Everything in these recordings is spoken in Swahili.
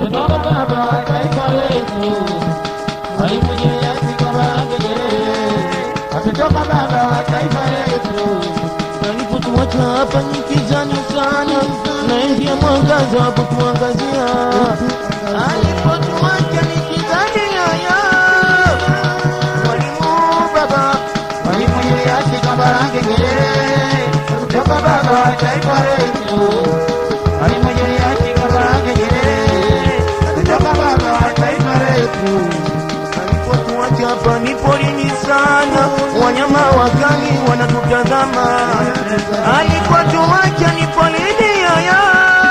katoka baba wa taifa letu Mwalimu Julius Kambarage Nyerere ametoka baba wa taifa letu alipotuacha hapa ni kijani sana na ndiye mwangaza wa kutuangazia alipotuacha ni kijani yaya mwalimu baba mwalimu Julius Kambarage Nyerere kutoka baba wa taifa letu mwalimu Julius Kambarage Nyerere kutoka baba wa taifa letu alipotuacha hapa ni porini sana, wanyama wakali wanatutazama. Alipotuacha ni porini yaya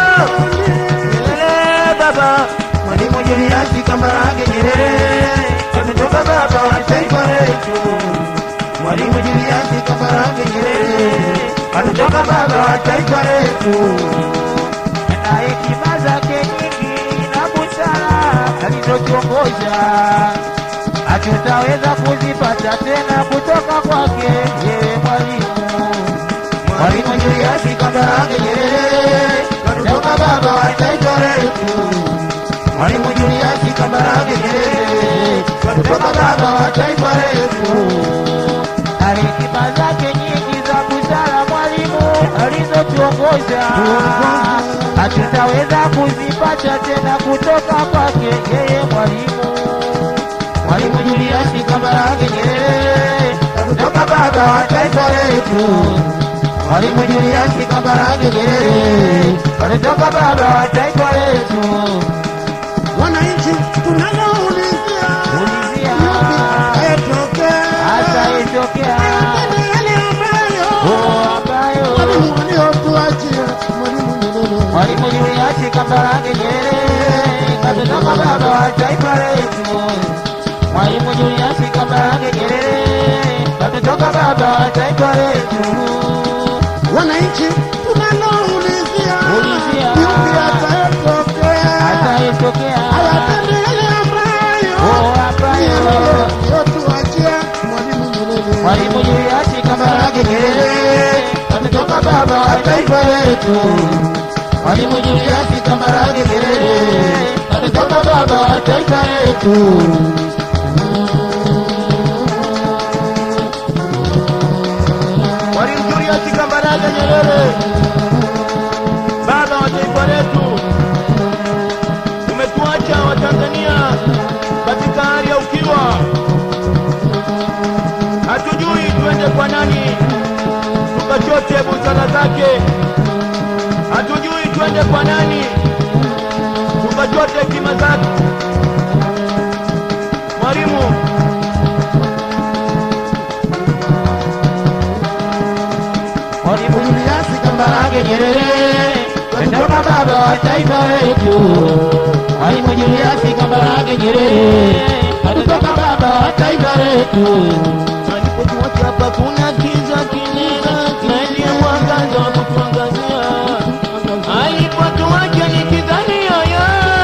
Nyerere baba, Mwalimu Julius Kambarage Nyerere ametoka baba wa taifa letu. Mwalimu Julius Kambarage Nyerere ametoka baba wa taifa letu na hekima zake nyingi na busara alizotuongoza hatutaweza kuzipata tena kutoka kwake yeye mwalimu mwalimu Julius Kambarage Nyerere kutoka baba wa taifa letu mwalimu Julius Kambarage Nyerere kutoka baba wa taifa letu na hekima zake nyingi za busara mwalimu alizotuongoza hatutaweza kuzipata tena kutoka kwake yeye mwalimu mwalimu Julius Kambarage Nyerere kutoka baba wa taifa letu mwalimu Julius Kambarage Nyerere kutoka baba wa taifa letu wananchi tunaloulizia ulizia ayatokea hata itokea yale ambayo oh, ambayo mwalimu waliotuachia mwalimu Nyerere Mwalimu Julius Kambarage Nyerere katotoka baba wa taifa letu. Mwalimu Julius Kambarage Nyerere katotoka baba wa taifa letu. wananchi tunaloulizia Ulizia. yupi atayatokea Ataitokea ayatende yale ambayo oh, ambayo waliotuachia mwalimu Nyerere Mwalimu Julius Kambarage Nyerere katotoka baba wa taifa letu. Mwalimu Julius Kambarage Nyerere katotoka baba wa taifa letu. Mwalimu Julius Kambarage Nyerere, baba wa taifa letu, umetuacha Watanzania katika hali ya ukiwa, hatujui tuende kwa nani tukachote busara zake, hatujui tuende kwa nani tukachote hekima zake. Mwalimu, Mwalimu Julius Kambarage Nyerere kutoka baba wa taifa letu. Mwalimu Julius Kambarage Nyerere kutoka baba wa taifa letu. Alipotuacha hapa kuna kiza kinene na ndiye mwangaza wa kutuangazia. Alipotuacha ni kidhani yoyo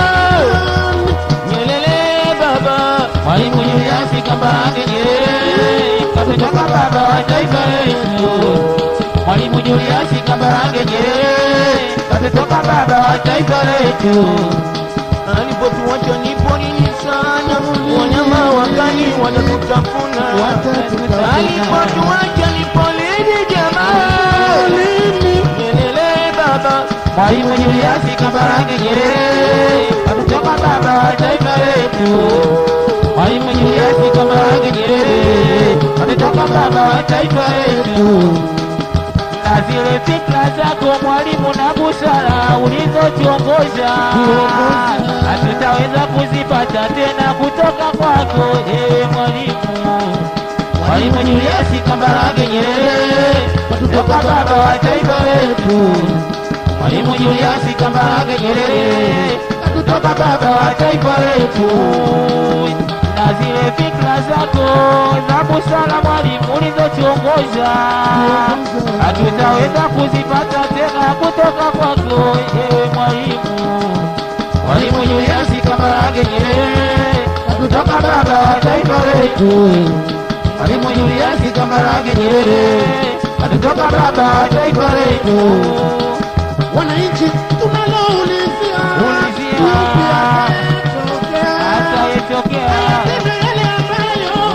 Nyerere baba, Mwalimu Julius Kambarage Nyerere kutoka baba wa taifa letu. Mwalimu Julius Kambarage Nyerere katotoka baba wa taifa letu. Alipotuacha ni porini sana, wanyama wakali wanatutafuna. Alipotuacha ni porini jamaa, Nyerere baba, Mwalimu Julius Kambarage Nyerere katotoka baba wa taifa letu. Mwalimu Julius Kambarage Nyerere katotoka baba wa taifa letu na zile fikra zako mwalimu na busara ulizotuongoza hatutaweza kuzipata tena kutoka kwako ewe mwalimu mwalimu Julius Kambarage Nyerere kutoka baba wa taifa letu mwalimu Julius Kambarage Nyerere kutoka baba wa taifa letu na zile fikra zako za busara mwalimu ulizotuongoza hatutaweza kuzipata tena kutoka kwako ewe mwalimu mwalimu Julius Kambarage Nyerere kutoka baba wa taifa letu mwalimu Julius Kambarage Nyerere kutoka baba wa taifa letu wananchi tunaloulizia Ulizia. yupi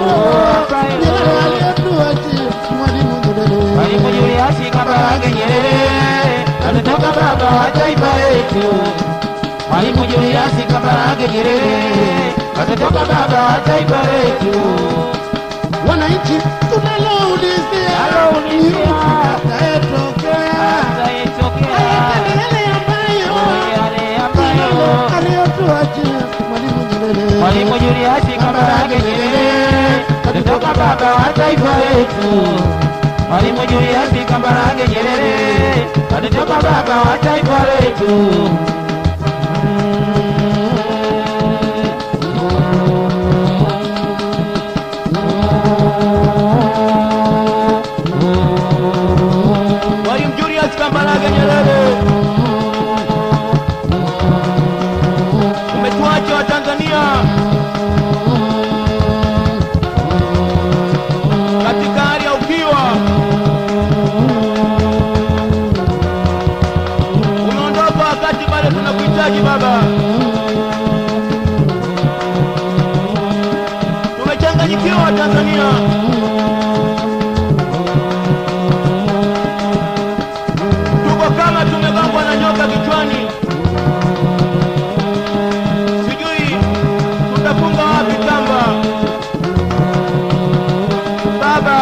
Nyerere aliyetuachia Mwalimu Nyerere. Mwalimu Julius Kambarage Nyerere ametoka baba wa taifa letu. Mwalimu Julius Kambarage Nyerere ametoka baba wa taifa letu. Wananchi tunaloulizia Tunaloulizia. atayetokea Atayetokea yale ambayo yale ambayo aliyotuachia Mwalimu Nyerere. Mwalimu Julius Kambarage Nyerere ametoka baba wa taifa letu. Mwalimu Julius Kambarage Nyerere ametoka baba wa taifa letu. Mwalimu Julius Kambarage Nyerere, umetuacha Watanzania katika hali ya ukiwa. Umeondoka wakati bado tunakuhitaji Baba. Tumechanganyikiwa Watanzania. tuko kama tumegongwa na nyoka kichwani, sijui tutafunga wapi kamba. Baba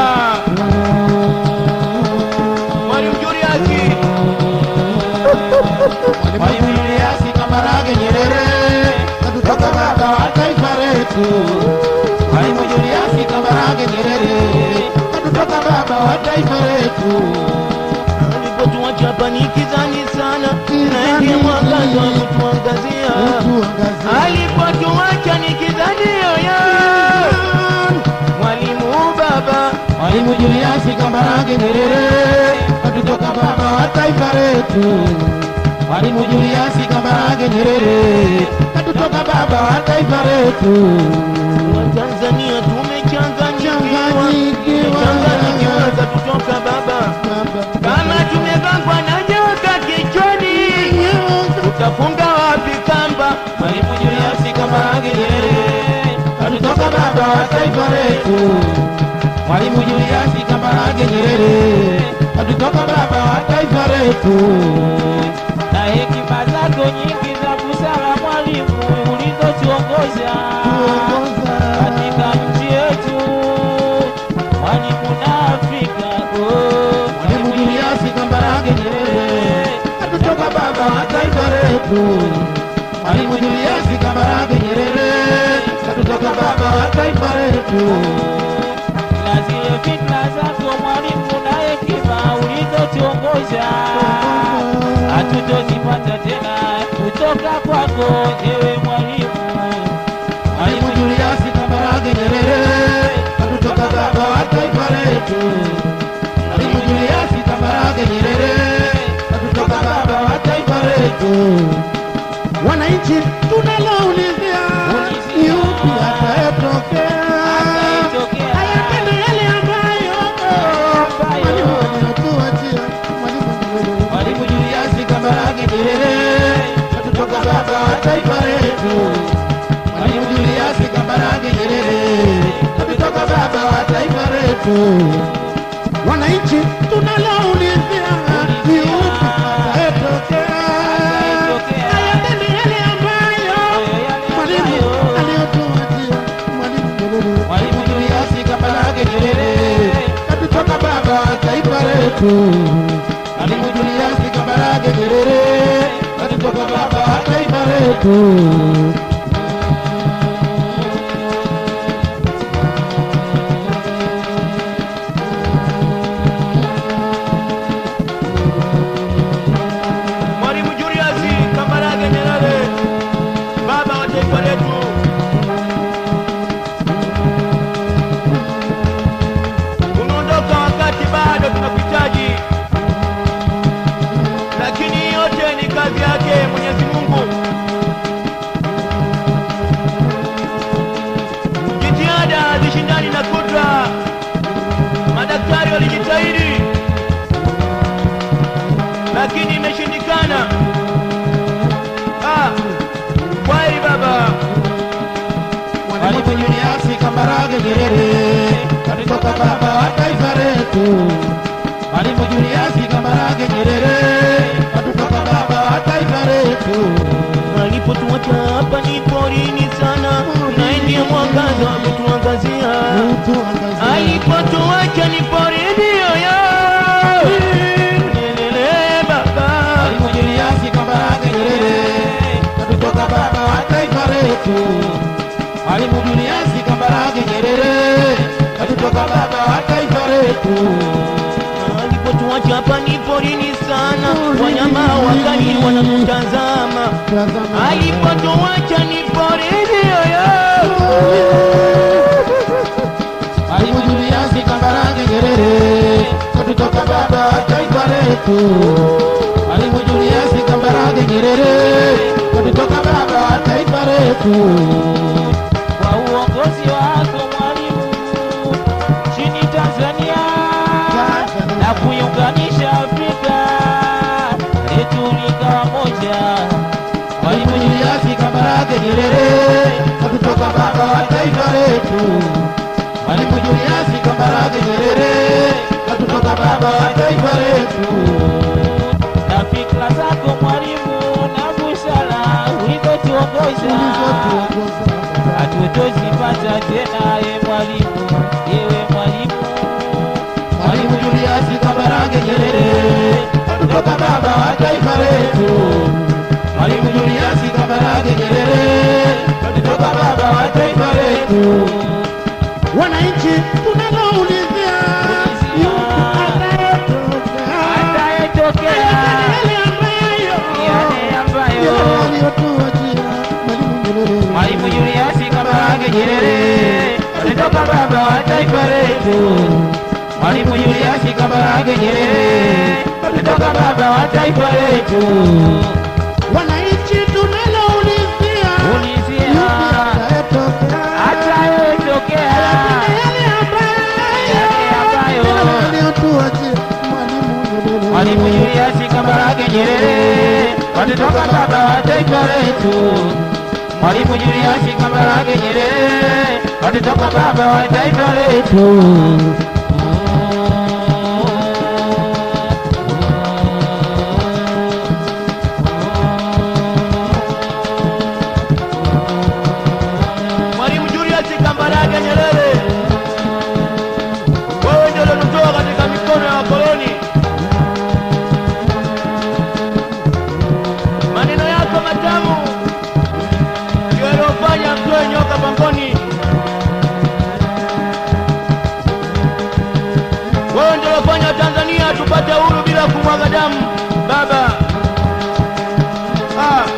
Mwalimu Julius, Mwalimu Julius Kambarage Nyerere kutoka baba wa taifa letu. Mwalimu Julius Kambarage Nyerere kutoka baba wa taifa letu. alipotuacha hapa ni kizani sana, na ndiye mwangaza wa kutuangazia. Tuangazia. Alipotuacha ni kizani yoyo, Mwalimu baba Mwalimu Julius Kambarage Nyerere kutoka baba wa taifa letu. Mwalimu Julius Kambarage Nyerere kutoka baba wa taifa letu. Watanzania tumechanganyikiwa, Changanyikiwa. tumechanganyikiwa za kutoka baba, kama tumegongwa na nyoka kichwani, tutafunga wapi kamba? Mwalimu Julius Kambarage Nyerere kutoka baba wa taifa letu. Mwalimu Julius Kambarage Nyerere kutoka baba wa taifa letu. Na hekima zako nyingi za busara mwalimu ulizotuongoza katika nchi yetu, mwalimu na Afrika. Oh, Mwalimu Julius Kambarage Nyerere kutoka baba wa taifa letu. Mwalimu Julius Kambarage Nyerere kutoka baba wa taifa letu. Na zile fitna zako mwalimu na hekima ulizotuongoza hatutozipata tena kutoka kwako ewe mwalimu. Mwalimu Julius Kambarage Nyerere kutoka baba wa taifa letu. Mwalimu Julius Kambarage Nyerere kutoka baba wa taifa letu. Wananchi tunaloulizia Ulizia. ni upi atayetokea Atayetokea. ayatende yale ambayo Ambayo. mwalimu aliyotuachia Mwalimu Nyerere. Mwalimu Julius Kambarage Nyerere kutoka baba wa taifa letu. Mwalimu Julius Kambarage Nyerere kutoka baba wa taifa letu. Wananchi tunaloulizia ni upi atayetokea Atayetokea. ayatende yale ambayo mwalimu aliyotuachia Mwalimu Nyerere. Mwalimu Julius Kambarage Nyerere kutoka baba wa taifa letu. Mwalimu Julius Kambarage Nyerere kutoka baba wa taifa letu. Mwalimu Julius Kambarage Nyerere, baba wa taifa letu. Umeondoka wakati bado tunakuhitaji, lakini yote ni kazi yake Mwenyezi Mungu. Jitihada hazishindani na kudra. Madaktari walijitahidi lakini imeshindikana. Ah, kweli baba, Mwalimu Julius Kambarage Kambarage Nyerere, katoka baba wa taifa letu. Mwalimu Julius Kambarage Nyerere, katoka baba wa taifa letu. alipotuacha hapa ni porini sana na ndiye mwangaza ametuangazia alipotuacha ni porini yoyo Nyerere baba Mwalimu Julius Kambarage Nyerere, katoka baba wa taifa letu. Mwalimu Julius Kambarage Nyerere, katoka baba wa taifa letu. alipotuacha hapa ni porini sana wanyama wakali wanamtazama alipotuacha ni porini yoyo Mwalimu Julius Kambarage Nyerere, katutoka baba wa taifa letu. Mwalimu Julius Kambarage Nyerere, katutoka baba wa taifa letu. kwa uongozi wako mwalimu nchini Tanzania na kuiunganisha Afrika letu likawa moja. Mwalimu Julius Kambarage Nyerere, katutoka baba wa taifa letu. Mwalimu Julius Kambarage Nyerere, katutoka baba wa taifa letu. na fikra zako mwalimu na busara ulizotuongoza hatutozipata tena, ye mwalimu, yewe mwalimu. Mwalimu Julius Kambarage Nyerere, katutoka baba wa taifa letu. Mwalimu Julius Kambarage Nyerere, katutoka baba wa taifa letu. Wananchi tunaloulizia Atayetokea yale ambayo yale ambayo aliyotuachia Mwalimu Nyerere. Mwalimu Julius Kambarage Nyerere alitoka baba wa taifa letu. Mwalimu Julius Kambarage Nyerere, katutoka baba wa taifa letu. Wananchi tunaloulizia Ulizia atayetokea atayetokea yale yale ambayo ambayo aliyotuachia Mwalimu Nyerere. Mwalimu Julius Kambarage Nyerere, katutoka baba wa taifa letu. Mwalimu Julius Kambarage Nyerere, katutoka baba wa taifa letu. Mwalimu Julius Kambarage Nyerere, wewe ndio uliotoa katika mikono ya wakoloni. Maneno yako matamu ndio yaliyofanya mtoe nyoka pangoni. Wewe ndio uliofanya Tanzania tupate uhuru bila kumwaga damu, baba. Ah.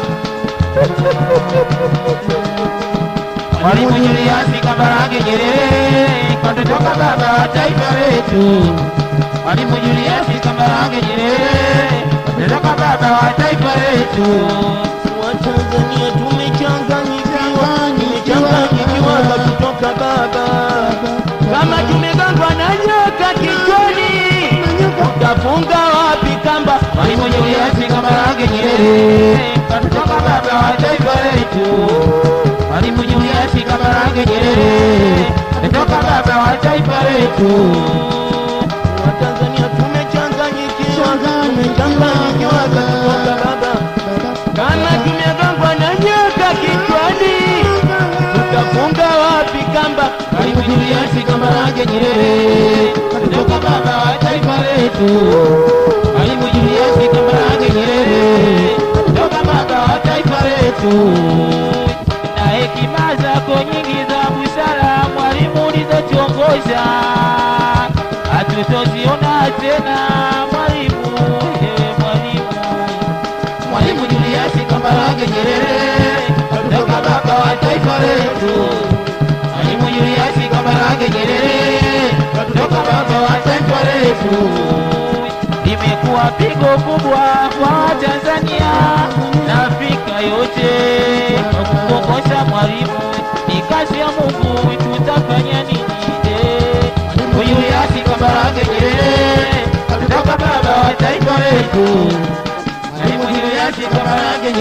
Mwalimu Julius Kambarage Nyerere, katutoka baba wa taifa letu. Mwalimu Julius Kambarage Nyerere, katutoka baba wa taifa letu. Watanzania tumechanganyikiwa, tumechanganyikiwa kutoka baba, kama tumegangwa na nyoka kichwani, utafunga wapi kamba? Mwalimu Julius Kambarage Nyerere, katutoka baba wa taifa letu. Mwalimu Julius Kambarage Nyerere, katutoka baba wa taifa letu. Watanzania tumechanganyikiwa, tumechanganyikiwa kutoka baba, kama tumegangwa na nyoka kichwani, utafunga wapi kamba? Mwalimu Julius Kambarage Nyerere, katutoka baba wa taifa letu. Mwalimu Julius Kambarage Nyerere, katutoka baba wa taifa letu. na hekima zako nyingi za busara mwalimu ulizotuongoza hatutoziona tena mwalimu ewe mwalimu Mwalimu Julius Kambarage Nyerere, katutoka baba wa taifa letu. Mwalimu Julius Kambarage Nyerere, katutoka baba wa taifa letu. limekuwa pigo kubwa kwa Watanzania na Afrika yote kwa kuongoza mwalimu ni kazi ya Mungu tutafanya nini eh? Mwalimu Julius Kambarage Nyerere, katutoka baba wa taifa letu. Mwalimu Julius Kambarage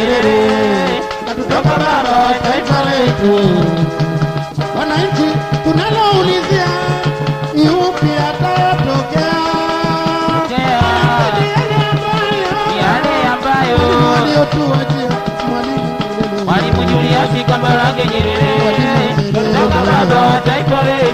Nyerere, katutoka baba wa taifa letu. Wananchi tunalo Kambarage Nyerere, kutoka baba wa taifa letu.